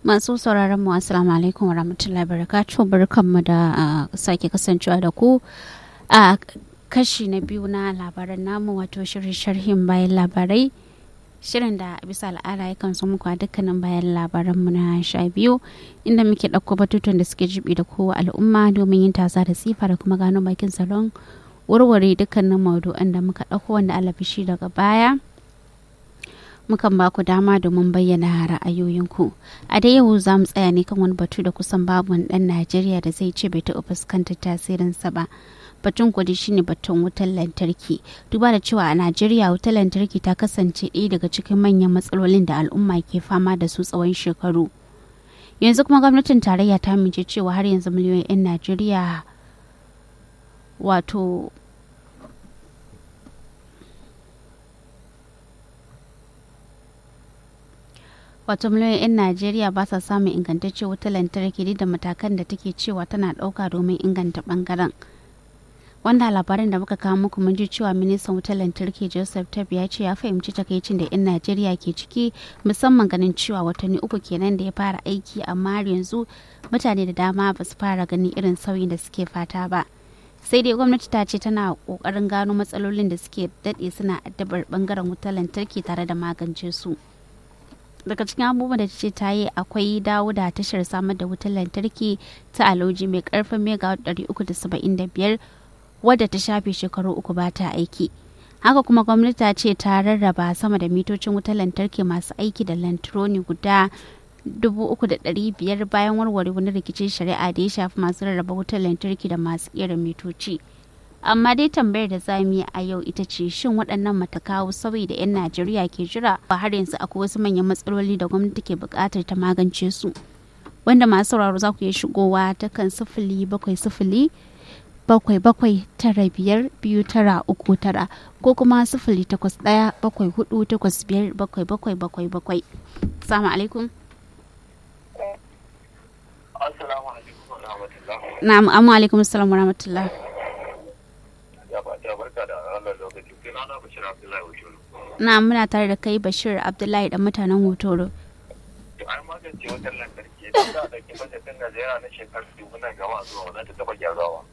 Masu sauraron mu assalamu alaikum wa rahmatullahi barakatuh barkanmu da sake kasancewa da ku a kashi na biyu na labaran namu wato shirin sharhin bayan labarai shirin da bisa al'ada yakan zo muku a dukkanin bayan labaran mu na sha biyu inda muke ɗauko batutuwan da suke jibi da kowa al'umma domin yin tasa da tsifa da kuma gano bakin salon warware dukkanin maudu'an da muka ɗauko wanda alabishi daga baya mukan ba ku dama domin bayyana ra'ayoyinku a da yau za mu tsaya ne kan wani batu da kusan babu wani ɗan najeriya da zai ce bai taɓa fuskantar tasirinsa ba batun kudi shine batun wutar lantarki duba da cewa a najeriya wutar lantarki ta kasance ɗaya daga cikin manyan matsalolin da al'umma ke fama da su tsawon shekaru yanzu kuma gwamnatin tarayya ta amince cewa har yanzu miliyoyin 'yan najeriya wato wato miliyoyin 'yan najeriya ba sa samun ingantaccen wutar lantarki da matakan da take cewa tana ɗauka domin inganta ɓangaren wanda labarin da muka kawo muku mun ji cewa ministan wutar lantarki joseph tab ya ce ya fahimci takaicin da 'yan najeriya ke ciki musamman ganin cewa watanni uku kenan da ya fara aiki amma har yanzu mutane da dama ba su fara ganin irin sauyin da suke fata ba sai dai gwamnati ta ce tana kokarin gano matsalolin da suke daɗe suna addabar bangaren wutar lantarki tare da magance su daga cikin abubuwan da ce ta yi akwai dawo da tashar samar da wutar lantarki ta aloji mai karfin megawatt 375 wadda ta shafe shekaru uku ba ta aiki haka kuma gwamnati ta ce ta rarraba sama da mitocin wutar lantarki masu aiki da lantroni guda 3,500 bayan warware wani rikicin shari'a da ya shafi masu rarraba wutar lantarki da masu kera mitoci amma dai tambayar da za mu yi a yau ita ce shin waɗannan matakawu sauyi da 'yan najeriya ke jira ba har yanzu akwai wasu manyan matsaloli da gwamnati ke buƙatar ta magance su wanda masu sauraro za ku iya shigowa ta kan sifili bakwai sifili bakwai bakwai tara biyar biyu tara uku tara ko kuma sifili takwas ɗaya bakwai hudu takwas biyar bakwai bakwai bakwai bakwai salamu alaikum assalamu alaikum wa rahmatullah na'am amma alaikum assalam wa rahmatullah ya ba ta barka da wannan lokaci sai na bashir abdullahi wajulu na muna tare da kai bashir abdullahi da mutanen hotoro to ai magance wutar lantarki idan za a ɗauki bajetin najeriya na shekaru dubu nan gaba zuwa wannan ta taɓa gyarawa